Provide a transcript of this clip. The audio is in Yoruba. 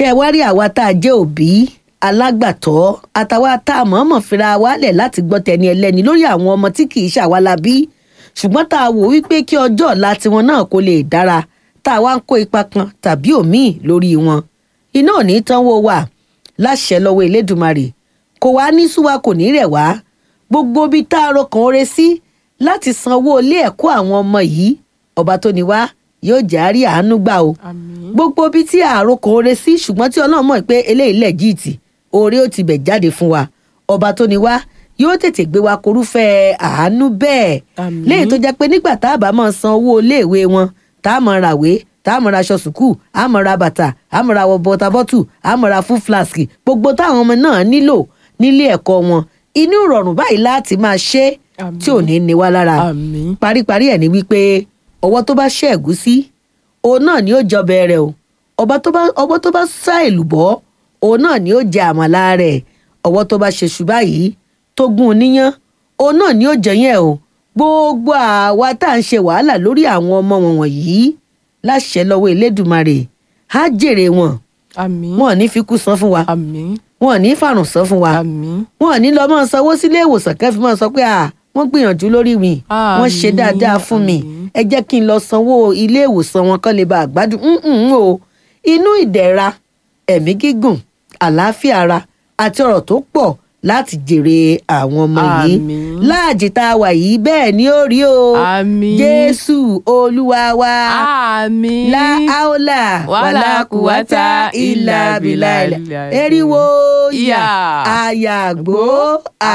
ṣe wá rí àwa tá a jẹ́ òbí alágbàtọ́ àtàwa tá a mọ̀ọ́mọ̀ fira wálẹ̀ láti gbọ́ tẹni ẹlẹ́ni lórí àwọn ọmọ tí kì í ṣàwa la bí ṣùgbọ́n tá a wò wípé kí ọjọ́ ọ̀la tiwọn náà kó lè dára tá a wá ń kó ipa kan tàbí òmíì lórí wọn iná ò ní tánwó wà láṣẹ lọ́wọ́ elédùmarè kò wá ní súwa kò ní rẹ̀ wá gbogbo ibi tá a rọkàn oore sí láti sanwó ilé ẹ̀kọ́ àwọn ọmọ yìí ọba tó ní wá yóò jẹ́ àárí àánú gbà o àmín gbogbo ibi tí àròkọ oore sí ṣùgbọ́n tí ọlọ́run mọ̀ pé eléyìí lẹ́jìtì oore ó ti bẹ̀ jáde fún wa ọba tó ní wá yóò tètè gbé wa korúfẹ́ àánú bẹ́ẹ̀ Àmín. léyìí tó jẹ́ pé nígbà tá a bá máa san owó iléèwé wọn tá a máa ràwé tá a máa ra aṣọ sùkúù a máa ra bàtà a máa ra bọ́tà bọ́tù a máa ra fún flask gbogbo táwọn ọmọ náà nílò nílé ẹ̀kọ́ wọn inú ìrọ̀rùn báyìí láti máa ṣe é Àmín. tí ò ní ní wá lára àmín paríparí ẹ̀ ní wípé ọwọ́ tó bá ṣẹ́ ẹ̀gúsí òun náà ni ó jọbẹ rẹ̀ o ọba tó bá ọwọ́ tó bá sá èlùbọ́ òun náà ni ó jẹ àmàlà rẹ̀ ọwọ́ tó bá ṣe ṣùgbà yìí tó gún un níyán òun náà ni ó jẹyẹn o gbogbo àwa tá à ń ṣe wàhálà lórí àwọn ọmọ wọn wọ̀nyí láṣẹ lọ́wọ́ elédùmarè á jèrè wọn àmín wọn ò ní fi kú san fún wa àmín wọn ò ní fàrùn san fún wa àmín wọn ò ní lọ mọ sanwó sílé ìwòsàn kẹfì mọ sọ pé à wọn gbìyànjú lórí mi wọn ṣe Àmín, dáadáa fún mi àmín. ẹ jẹ́ kí n lọ sanwó ilé ìwòsàn wọn kán lè bá àgbádùn ǹǹ o inú ìdẹ̀ra ẹ̀mí gígùn àlàáfíà ara àti ọ̀rọ̀ tó pọ̀ láti jèrè àwọn ọmọ yìí Àmín. láàjì tá a wà yìí bẹ́ẹ̀ ni ó rí o àmín jésù olúwa wa àmín la aula wàlá kùwátà ìlà bìlà bìlà. eriwo yà Yà. àyàgbó